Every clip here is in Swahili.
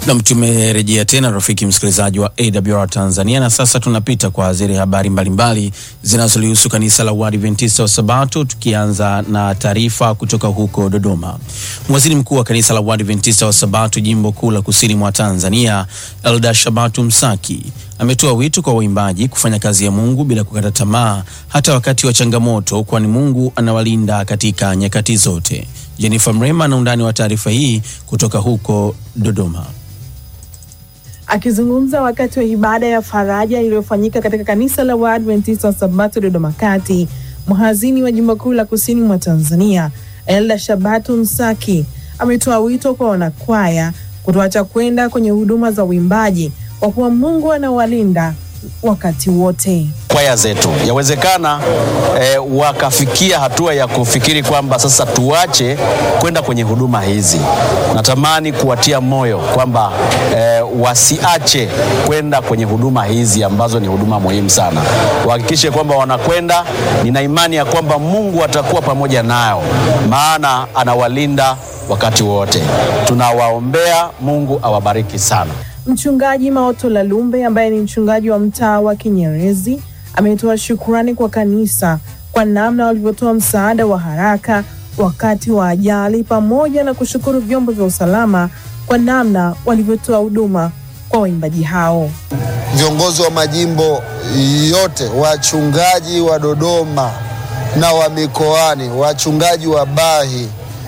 Nam, tumerejea tena rafiki msikilizaji wa AWR Tanzania, na sasa tunapita kwa zile habari mbalimbali zinazolihusu kanisa la Waadventista wa Sabato, tukianza na taarifa kutoka huko Dodoma. Waziri mkuu wa kanisa la Waadventista wa Sabato jimbo kuu la kusini mwa Tanzania, Elda Shabatu Msaki ametoa wito kwa waimbaji kufanya kazi ya Mungu bila kukata tamaa hata wakati wa changamoto, kwani Mungu anawalinda katika nyakati zote. Jennifer Mrema na undani wa taarifa hii kutoka huko Dodoma. Akizungumza wakati wa ibada ya faraja iliyofanyika katika kanisa la Waadventista wa Sabato Dodoma Kati, mhazini wa jimbo kuu la kusini mwa Tanzania Elda Shabatu Msaki ametoa wito kwa wanakwaya kutoacha kwenda kwenye huduma za uimbaji kwa kuwa Mungu anawalinda wakati wote. kwaya zetu yawezekana eh, wakafikia hatua ya kufikiri kwamba sasa tuache kwenda kwenye huduma hizi. Natamani kuwatia moyo kwamba eh, wasiache kwenda kwenye huduma hizi ambazo ni huduma muhimu sana, wahakikishe kwamba wanakwenda. Nina imani ya kwamba Mungu atakuwa pamoja nao, maana anawalinda wakati wote. Tunawaombea, Mungu awabariki sana. Mchungaji Maoto Lalumbe ambaye ni mchungaji wa mtaa wa Kinyerezi ametoa shukrani kwa kanisa kwa namna walivyotoa msaada wa haraka wakati wa ajali, pamoja na kushukuru vyombo vya usalama kwa namna walivyotoa huduma kwa waimbaji hao. viongozi wa majimbo yote, wachungaji wa Dodoma na wa mikoani, wachungaji wa Bahi,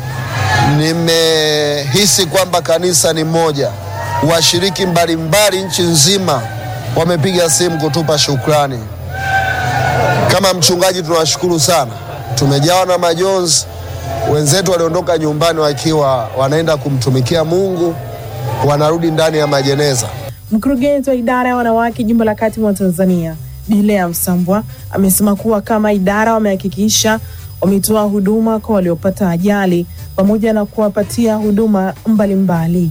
nimehisi kwamba kanisa ni moja. Washiriki mbalimbali nchi nzima wamepiga simu kutupa shukrani. Kama mchungaji, tunawashukuru sana, tumejawa na majonzi. Wenzetu waliondoka nyumbani wakiwa wanaenda kumtumikia Mungu, wanarudi ndani ya majeneza. Mkurugenzi wa idara ya wanawake jimbo la kati mwa Tanzania Dilea Msambwa amesema kuwa kama idara wamehakikisha wametoa huduma kwa waliopata ajali pamoja na kuwapatia huduma mbalimbali.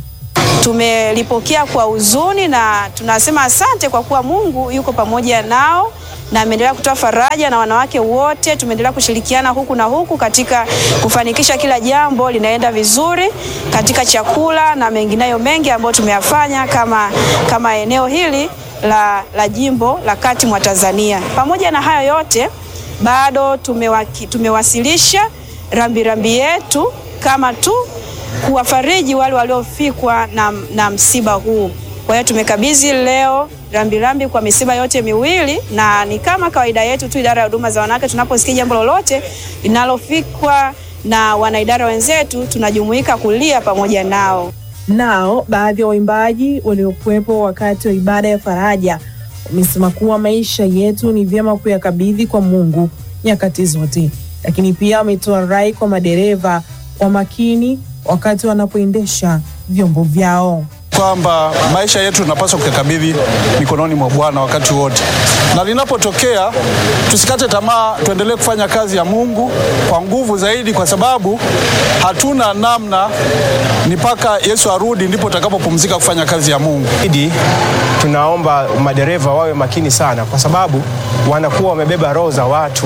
Tumelipokea kwa huzuni na tunasema asante kwa kuwa Mungu yuko pamoja nao na ameendelea kutoa faraja, na wanawake wote tumeendelea kushirikiana huku na huku katika kufanikisha kila jambo linaenda vizuri katika chakula na mengineyo mengi ambayo tumeyafanya kama, kama eneo hili la, la jimbo la kati mwa Tanzania. Pamoja na hayo yote bado tumewaki, tumewasilisha rambirambi yetu kama tu kuwafariji wale waliofikwa na, na msiba huu. Kwa hiyo tumekabidhi leo rambirambi kwa misiba yote miwili, na ni kama kawaida yetu tu idara ya huduma za wanawake, tunaposikia jambo lolote linalofikwa na wanaidara wenzetu, tunajumuika kulia pamoja nao. Nao baadhi ya waimbaji waliokuwepo wakati wa ibada ya faraja wamesema kuwa maisha yetu ni vyema kuyakabidhi kwa Mungu nyakati zote, lakini pia wametoa rai kwa madereva wa makini wakati wanapoendesha vyombo vyao. kwamba maisha yetu tunapaswa kuyakabidhi mikononi mwa Bwana wakati wote, na linapotokea tusikate tamaa, tuendelee kufanya kazi ya Mungu kwa nguvu zaidi, kwa sababu hatuna namna, ni mpaka Yesu arudi ndipo tutakapopumzika kufanya kazi ya Mungu. Idi, tunaomba madereva wawe makini sana, kwa sababu wanakuwa wamebeba roho za watu.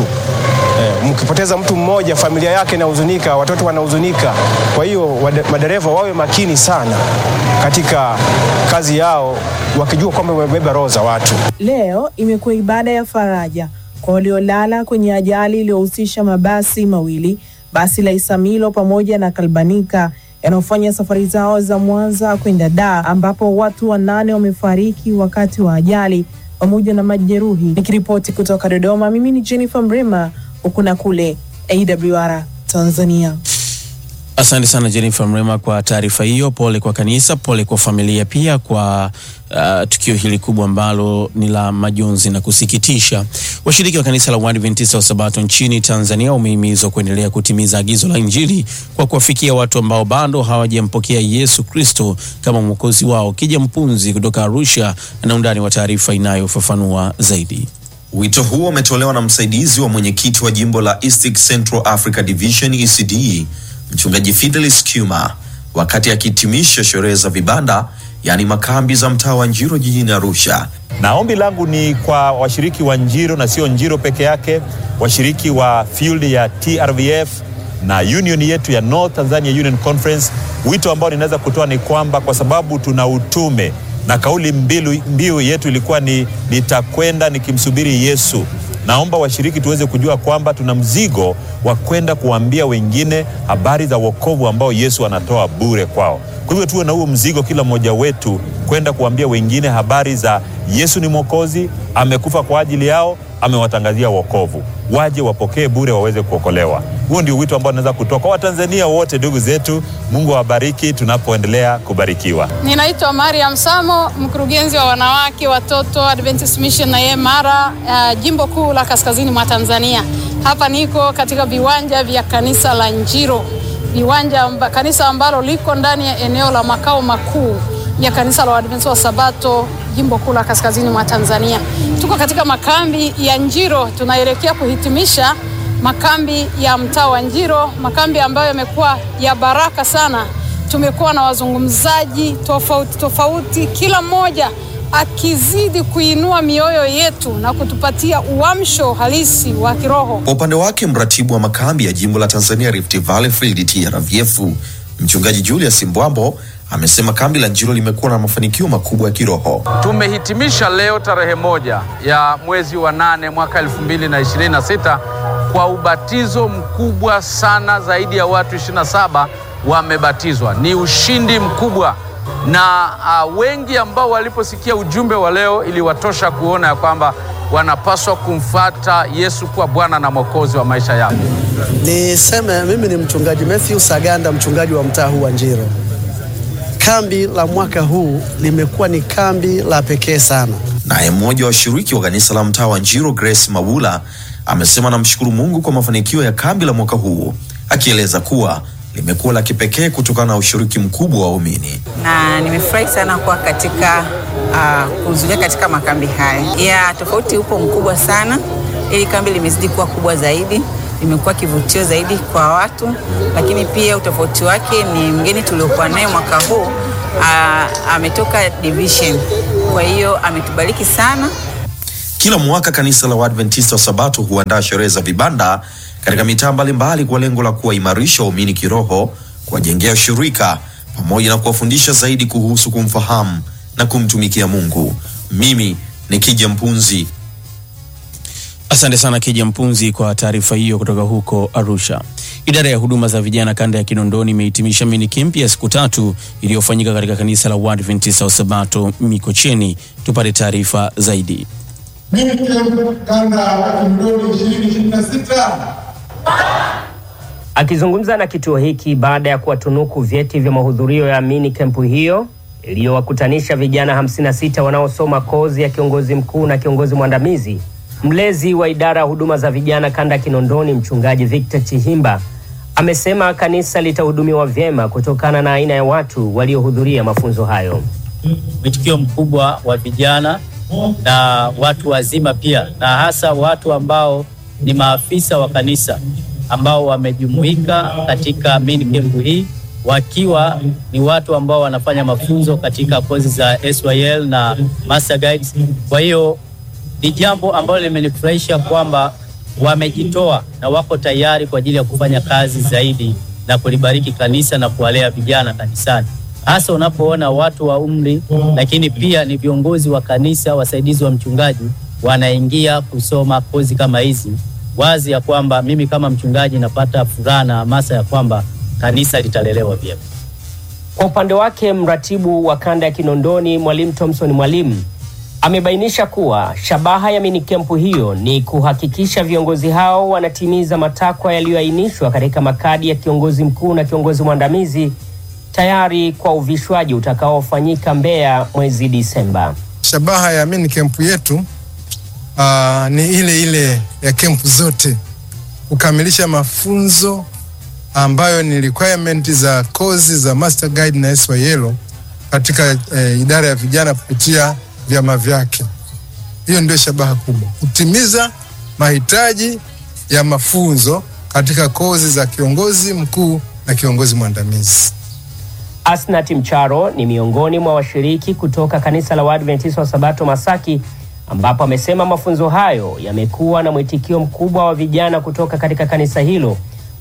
Eh, mkipoteza mtu mmoja, familia yake inahuzunika, watoto wanahuzunika. Kwa hiyo wade- madereva wawe makini sana katika kazi yao, wakijua kwamba wamebeba roho za watu. Leo imekuwa ibada ya faraja kwa waliolala kwenye ajali iliyohusisha mabasi mawili, basi la Isamilo pamoja na Kalbanika yanayofanya safari zao za Mwanza kwenda Dar, ambapo watu wanane wamefariki wakati wa ajali pamoja na majeruhi. Nikiripoti kutoka Dodoma, mimi ni Jennifer Mrema, huku na kule AWR Tanzania. Asante sana Jennifer Mrema kwa taarifa hiyo. Pole kwa kanisa, pole kwa familia pia kwa uh, tukio hili kubwa ambalo ni la majonzi na kusikitisha. Washiriki wa kanisa la Waadventista wa Sabato nchini Tanzania wamehimizwa kuendelea kutimiza agizo la Injili kwa kuwafikia watu ambao bado hawajampokea Yesu Kristo kama mwokozi wao. Kija Mpunzi kutoka Arusha na undani wa taarifa inayofafanua zaidi. Wito huo umetolewa na msaidizi wa mwenyekiti wa jimbo la East Central Africa Division ECD, mchungaji Fidelis Kuma wakati akihitimisha sherehe za vibanda, yaani makambi za mtaa wa Njiro jijini Arusha. na ombi langu ni kwa washiriki wa Njiro na sio Njiro peke yake, washiriki wa field ya TRVF na union yetu ya North Tanzania Union Conference. Wito ambao ninaweza kutoa ni kwamba kwa sababu tuna utume na kauli mbiu, mbiu yetu ilikuwa ni nitakwenda nikimsubiri Yesu. Naomba washiriki tuweze kujua kwamba tuna mzigo wa kwenda kuwaambia wengine habari za wokovu ambao Yesu anatoa bure kwao. Kwa hivyo tuwe na huo mzigo kila mmoja wetu kwenda kuambia wengine habari za Yesu ni Mwokozi, amekufa kwa ajili yao, amewatangazia wokovu, waje wapokee bure, waweze kuokolewa. Huo ndio wito ambao naweza kutoa kwa Watanzania wote, ndugu zetu. Mungu awabariki tunapoendelea kubarikiwa. Ninaitwa Mariam Samo, mkurugenzi wa wanawake watoto Adventist Mission na Yemara, uh, jimbo kuu la kaskazini mwa Tanzania. Hapa niko katika viwanja vya kanisa la Njiro, viwanja amba, kanisa ambalo liko ndani ya eneo la makao makuu ya kanisa la Waadventista wa Sabato jimbo kuu la kaskazini mwa Tanzania. Tuko katika makambi ya Njiro, tunaelekea kuhitimisha makambi ya mtaa wa Njiro, makambi ambayo yamekuwa ya baraka sana. Tumekuwa na wazungumzaji tofauti tofauti, kila mmoja akizidi kuinua mioyo yetu na kutupatia uamsho halisi wa kiroho. Kwa upande wake mratibu wa makambi ya jimbo la Tanzania Rift Valley Field TRVF mchungaji Julius Mbwambo amesema kambi la Njiro limekuwa na mafanikio makubwa ya kiroho. Tumehitimisha leo tarehe moja ya mwezi wa nane mwaka 2026 kwa ubatizo mkubwa sana, zaidi ya watu 27 wamebatizwa. Ni ushindi mkubwa na uh, wengi ambao waliposikia ujumbe wa leo iliwatosha kuona ya kwamba wanapaswa kumfata Yesu kuwa Bwana na Mwokozi wa maisha yao. Niseme mimi ni mchungaji Matthew Saganda, mchungaji wa mtaa huu wa Njiro. Kambi la mwaka huu limekuwa ni kambi la pekee sana. Naye mmoja wa washiriki wa kanisa la mtaa wa Njiro, Grace Mabula, amesema namshukuru Mungu kwa mafanikio ya kambi la mwaka huu, akieleza kuwa limekuwa la kipekee kutokana na ushiriki mkubwa wa waumini. na nimefurahi sana kuwa katika uh, kuhudhuria katika makambi haya. Ya tofauti upo mkubwa sana. Hili kambi limezidi kuwa kubwa zaidi, limekuwa kivutio zaidi kwa watu, lakini pia utofauti wake ni mgeni tuliokuwa naye mwaka huu uh, ametoka division, kwa hiyo ametubariki sana. Kila mwaka kanisa la Waadventista wa Sabato huandaa sherehe za vibanda katika mitaa mbalimbali kwa lengo la kuwaimarisha waumini kiroho, kuwajengea ushirika pamoja na kuwafundisha zaidi kuhusu kumfahamu na kumtumikia Mungu. Mimi ni Kija Mpunzi. Asante sana Kija Mpunzi kwa taarifa hiyo kutoka huko Arusha. Idara ya huduma za vijana kanda ya Kinondoni imehitimisha mini camp ya siku tatu iliyofanyika katika kanisa la Waadventista wa Sabato Mikocheni. Tupate taarifa zaidi. kanda ya Kinondoni 2026 Akizungumza na kituo hiki baada ya kuwatunuku vyeti vya mahudhurio ya mini kempu hiyo iliyowakutanisha vijana 56 wanaosoma kozi ya kiongozi mkuu na kiongozi mwandamizi, mlezi wa idara ya huduma za vijana kanda ya Kinondoni, mchungaji Victor Chihimba amesema kanisa litahudumiwa vyema kutokana na aina ya watu waliohudhuria mafunzo hayo. mwitikio mkubwa wa vijana na watu wazima pia, na hasa watu ambao ni maafisa wa kanisa ambao wamejumuika katika mini camp hii wakiwa ni watu ambao wanafanya mafunzo katika kozi za SYL na Master Guides. Kwa hiyo ni jambo ambalo limenifurahisha kwamba wamejitoa na wako tayari kwa ajili ya kufanya kazi zaidi na kulibariki kanisa na kuwalea vijana kanisani, hasa unapoona watu wa umri, lakini pia ni viongozi wa kanisa, wasaidizi wa mchungaji wanaingia kusoma kozi kama hizi, wazi ya kwamba mimi kama mchungaji napata furaha na hamasa ya kwamba kanisa litalelewa vyema. Kwa upande wake mratibu wa kanda ya Kinondoni Mwalimu Thompson Mwalimu amebainisha kuwa shabaha ya minikempu hiyo ni kuhakikisha viongozi hao wanatimiza matakwa yaliyoainishwa katika makadi ya kiongozi mkuu na kiongozi mwandamizi tayari kwa uvishwaji utakaofanyika Mbeya mwezi Disemba. Shabaha ya mini kempu yetu uh, ni ile ile ya kempu zote, kukamilisha mafunzo ambayo ni requirement za kozi za Master Guide na SYL katika eh, idara ya vijana kupitia vyama vyake. Hiyo ndio shabaha kubwa, kutimiza mahitaji ya mafunzo katika kozi za kiongozi mkuu na kiongozi mwandamizi. Asnat Mcharo ni miongoni mwa washiriki kutoka kanisa la Waadventista wa Sabato Masaki, ambapo amesema mafunzo hayo yamekuwa na mwitikio mkubwa wa vijana kutoka katika kanisa hilo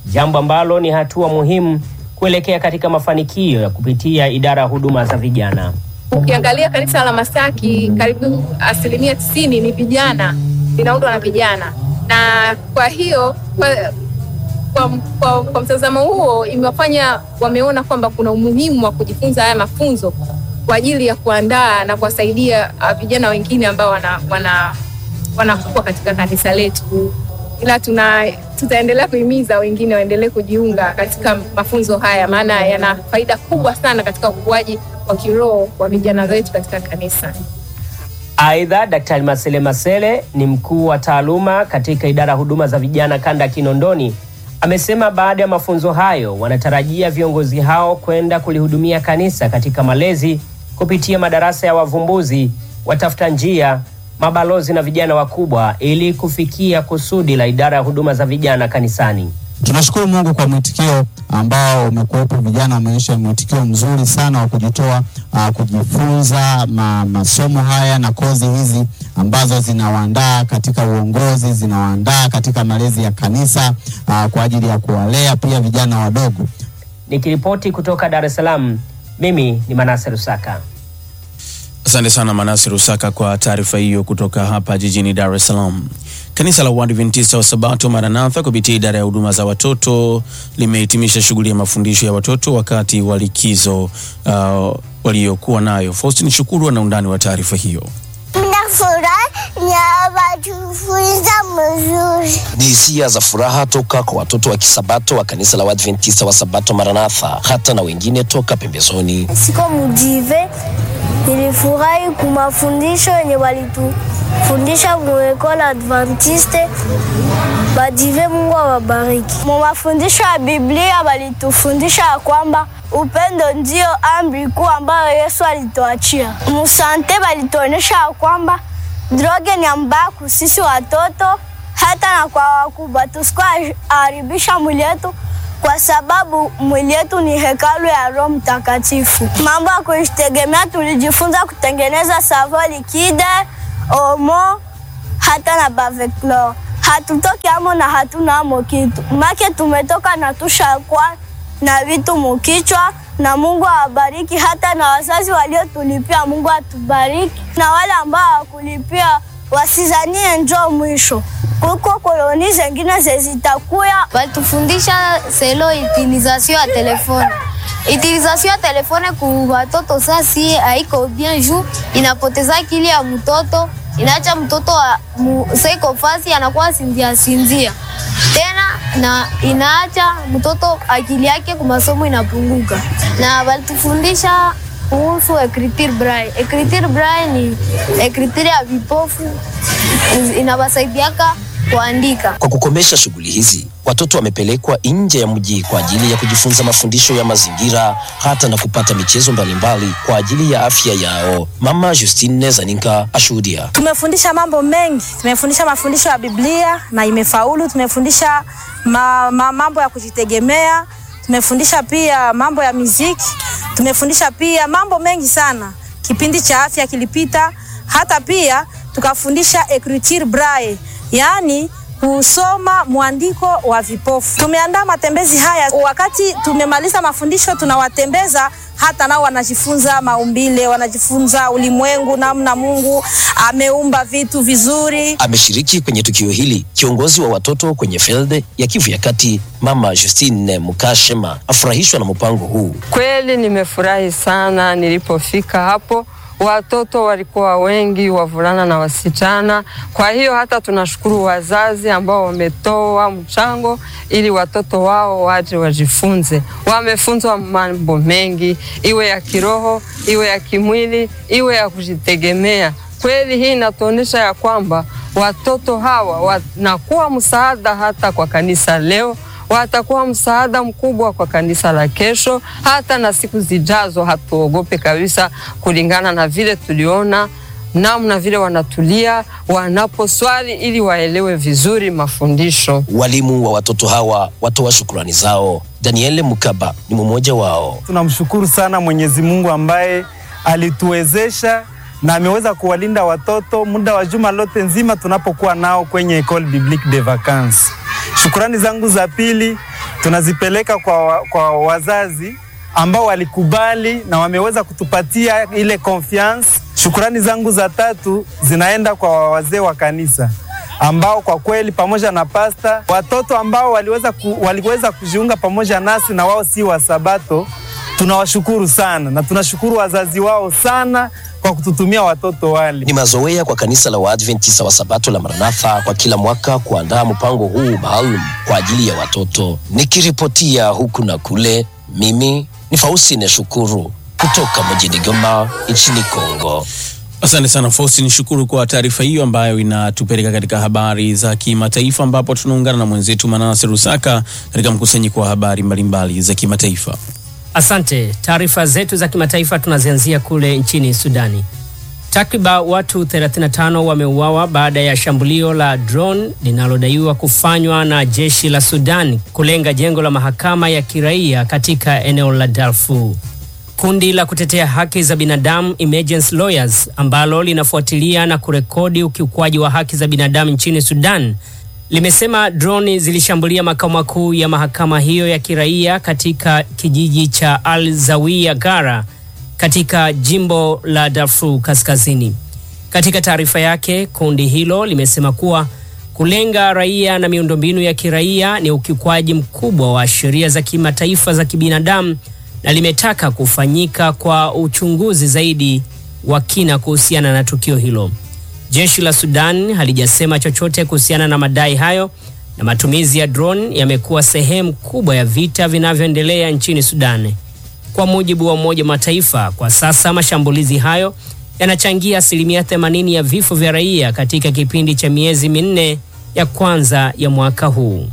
jambo ambalo ni hatua muhimu kuelekea katika mafanikio ya kupitia idara ya huduma za vijana. Ukiangalia kanisa la Masaki karibu asilimia tisini ni vijana, linaundwa na vijana, na kwa hiyo kwa, kwa, kwa, kwa mtazamo huo imewafanya wameona kwamba kuna umuhimu wa kujifunza haya mafunzo kwa ajili ya kuandaa na kuwasaidia uh, vijana wengine ambao wana, wana, wanakuwa katika kanisa letu, ila tuna tutaendelea kuhimiza wengine waendelee kujiunga katika mafunzo haya, maana yana faida kubwa sana katika ukuaji wa kiroho wa vijana wetu katika kanisa. Aidha, Daktari Masele Masele ni mkuu wa taaluma katika idara ya huduma za vijana kanda ya Kinondoni. Amesema baada ya mafunzo hayo wanatarajia viongozi hao kwenda kulihudumia kanisa katika malezi kupitia madarasa ya wavumbuzi, watafuta njia, mabalozi na vijana wakubwa ili kufikia kusudi la idara ya huduma za vijana kanisani. Tunashukuru Mungu kwa mwitikio ambao umekuwepo. Vijana wameonyesha mwitikio mzuri sana wa kujitoa uh, kujifunza ma, masomo haya na kozi hizi ambazo zinawaandaa katika uongozi, zinawaandaa katika malezi ya kanisa uh, kwa ajili ya kuwalea pia vijana wadogo. Nikiripoti kutoka Dar es Salaam, mimi ni Manase Rusaka. Asante sana Manasi Rusaka kwa taarifa hiyo kutoka hapa jijini Dar es Salaam. Kanisa la Uadventista wa Sabato Maranatha kupitia idara ya huduma za watoto limehitimisha shughuli ya mafundisho ya watoto wakati wa likizo uh, waliokuwa nayo. Faustin Shukuru ana undani wa taarifa hiyo. Tufunza mzuri. Ni hisia za furaha toka kwa watoto wa kisabato wa kanisa la Waadventista wa Sabato Maranatha, hata na wengine toka pembezoni. Siko mujive, nilifurahi kumafundisho yenye walitufundisha muekola Adventiste. Bajive, Mungu awabariki. Mu mafundisho ya Biblia walitufundisha ya kwamba upendo ndio amri kuu ambayo Yesu alituachia. Musante walituonyesha ya kwamba droge ni mbaya sisi watoto hata na kwa wakubwa, tusikuharibisha mwili yetu, kwa sababu mwili yetu ni hekalu ya Roho Mtakatifu. Mambo ya kujitegemea, tulijifunza kutengeneza savo likide, omo hata na baveclor. Hatutoki amo na hatuna amo kitu make, tumetoka na tushakwa na vitu mukichwa na Mungu awabariki, hata na wazazi waliotulipia, Mungu atubariki, na wale ambao hawakulipia wasizanie njoo mwisho kuko koloni zengine zezitakuya. Walitufundisha selo utilisation ya telefone. Utilisation ya telefone ku watoto sasi haiko bien juu inapoteza akili ya mtoto, inaacha mtoto seiko fasi anakuwa sinzia sinzia tena na inaacha mtoto akili yake kwa masomo inapunguka. Na walitufundisha kuhusu ekritir braille. Ekritir braille ni ekritir ya vipofu, inawasaidiaka kuandika. Kwa kukomesha shughuli hizi, watoto wamepelekwa nje ya mji kwa ajili ya kujifunza mafundisho ya mazingira hata na kupata michezo mbalimbali kwa ajili ya afya yao. Mama Justine Zaninka ashuhudia. Tumefundisha mambo mengi, tumefundisha mafundisho ya Biblia na imefaulu. Tumefundisha ma, ma, mambo ya kujitegemea, tumefundisha pia mambo ya muziki, tumefundisha pia mambo mengi sana. Kipindi cha afya kilipita, hata pia tukafundisha écriture braille, yaani kusoma mwandiko wa vipofu. Tumeandaa matembezi haya, wakati tumemaliza mafundisho tunawatembeza hata nao wanajifunza maumbile, wanajifunza ulimwengu, namna Mungu ameumba vitu vizuri. Ameshiriki kwenye tukio hili kiongozi wa watoto kwenye field ya Kivu ya Kati, Mama Justine Mukashema afurahishwa na mpango huu. Kweli nimefurahi sana nilipofika hapo watoto walikuwa wengi, wavulana na wasichana. Kwa hiyo hata tunashukuru wazazi ambao wametoa mchango ili watoto wao waje wajifunze. Wamefunzwa mambo mengi, iwe ya kiroho, iwe ya kimwili, iwe ya kujitegemea. Kweli hii inatuonyesha ya kwamba watoto hawa wanakuwa msaada hata kwa kanisa leo watakuwa msaada mkubwa kwa kanisa la kesho, hata na siku zijazo. Hatuogope kabisa, kulingana na vile tuliona namna vile wanatulia wanaposwali ili waelewe vizuri mafundisho. Walimu wa watoto hawa watoa shukrani zao. Daniel Mukaba ni mmoja wao. Tunamshukuru sana Mwenyezi Mungu ambaye alituwezesha na ameweza kuwalinda watoto muda wa juma lote nzima tunapokuwa nao kwenye Ecole Biblique de Vacances. Shukrani zangu za pili tunazipeleka kwa, wa- kwa wazazi ambao walikubali na wameweza kutupatia ile confiance. Shukurani zangu za tatu zinaenda kwa wazee wa kanisa ambao kwa kweli pamoja na pasta, watoto ambao waliweza, ku, waliweza kujiunga pamoja nasi na wao si wa Sabato, tunawashukuru sana na tunashukuru wazazi wao sana kwa kututumia watoto wale. Ni mazoea kwa kanisa la Waadventista wa Sabato la Maranatha kwa kila mwaka kuandaa mpango huu maalum kwa ajili ya watoto. Nikiripotia huku na kule, mimi ni Faustine Shukuru kutoka mjini Goma nchini Kongo. Asante sana Faustin, shukuru kwa taarifa hiyo ambayo inatupeleka katika habari za kimataifa, ambapo tunaungana na mwenzetu Manase Rusaka katika mkusanyiko wa habari mbalimbali za kimataifa. Asante. Taarifa zetu za kimataifa tunazianzia kule nchini Sudani. Takriban watu 35 wameuawa baada ya shambulio la drone linalodaiwa kufanywa na jeshi la Sudan kulenga jengo la mahakama ya kiraia katika eneo la Darfur. Kundi la kutetea haki za binadamu Emergency Lawyers ambalo linafuatilia na kurekodi ukiukwaji wa haki za binadamu nchini Sudan limesema droni zilishambulia makao makuu ya mahakama hiyo ya kiraia katika kijiji cha Al Zawiya Gara katika jimbo la Darfur Kaskazini. Katika taarifa yake, kundi hilo limesema kuwa kulenga raia na miundombinu ya kiraia ni ukiukwaji mkubwa wa sheria za kimataifa za kibinadamu na limetaka kufanyika kwa uchunguzi zaidi wa kina kuhusiana na tukio hilo. Jeshi la Sudan halijasema chochote kuhusiana na madai hayo, na matumizi ya drone yamekuwa sehemu kubwa ya vita vinavyoendelea nchini Sudan. Kwa mujibu wa Umoja wa Mataifa, kwa sasa mashambulizi hayo yanachangia asilimia 80 ya vifo vya raia katika kipindi cha miezi minne ya kwanza ya mwaka huu.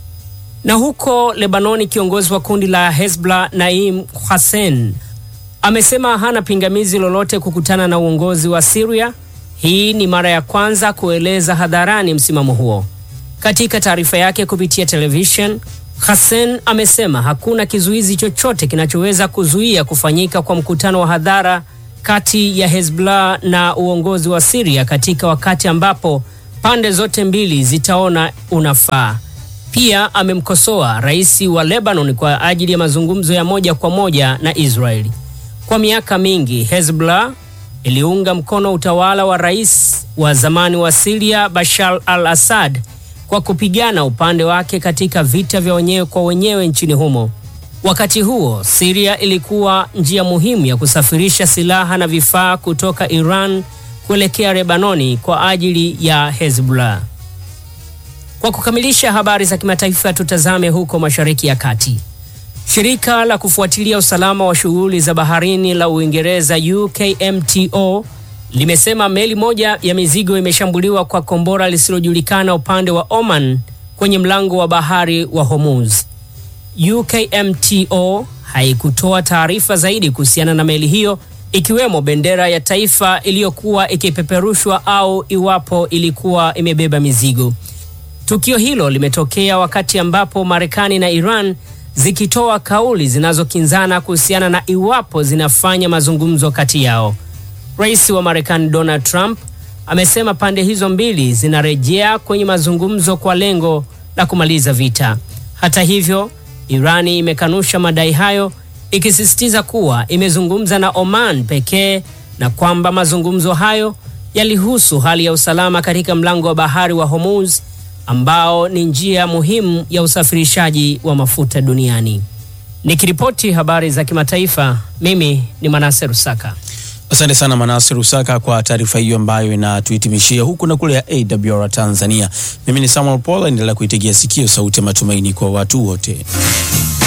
Na huko Lebanoni, kiongozi wa kundi la Hezbollah Naim Hussein amesema hana pingamizi lolote kukutana na uongozi wa Syria. Hii ni mara ya kwanza kueleza hadharani msimamo huo. Katika taarifa yake kupitia television, Hussein amesema hakuna kizuizi chochote kinachoweza kuzuia kufanyika kwa mkutano wa hadhara kati ya Hezbollah na uongozi wa Syria katika wakati ambapo pande zote mbili zitaona unafaa. Pia amemkosoa rais wa Lebanon kwa ajili ya mazungumzo ya moja kwa moja na Israeli. Kwa miaka mingi Hezbollah iliunga mkono utawala wa rais wa zamani wa Syria Bashar al-Assad kwa kupigana upande wake katika vita vya wenyewe kwa wenyewe nchini humo. Wakati huo, Syria ilikuwa njia muhimu ya kusafirisha silaha na vifaa kutoka Iran kuelekea Lebanoni kwa ajili ya Hezbollah. Kwa kukamilisha habari za kimataifa, tutazame huko Mashariki ya Kati. Shirika la kufuatilia usalama wa shughuli za baharini la Uingereza UKMTO limesema meli moja ya mizigo imeshambuliwa kwa kombora lisilojulikana upande wa Oman kwenye mlango wa bahari wa Hormuz. UKMTO haikutoa taarifa zaidi kuhusiana na meli hiyo ikiwemo bendera ya taifa iliyokuwa ikipeperushwa au iwapo ilikuwa imebeba mizigo. Tukio hilo limetokea wakati ambapo Marekani na Iran zikitoa kauli zinazokinzana kuhusiana na iwapo zinafanya mazungumzo kati yao. Rais wa Marekani Donald Trump amesema pande hizo mbili zinarejea kwenye mazungumzo kwa lengo la kumaliza vita. Hata hivyo, Irani imekanusha madai hayo ikisisitiza kuwa imezungumza na Oman pekee na kwamba mazungumzo hayo yalihusu hali ya usalama katika mlango wa bahari wa Hormuz ambao ni njia muhimu ya usafirishaji wa mafuta duniani. Nikiripoti habari za kimataifa, mimi ni Manase Rusaka. Asante sana Manase Rusaka kwa taarifa hiyo ambayo inatuhitimishia huku na kule ya AWR Tanzania. Mimi ni Samuel Paul, endelea kuitegea sikio sauti ya matumaini kwa watu wote.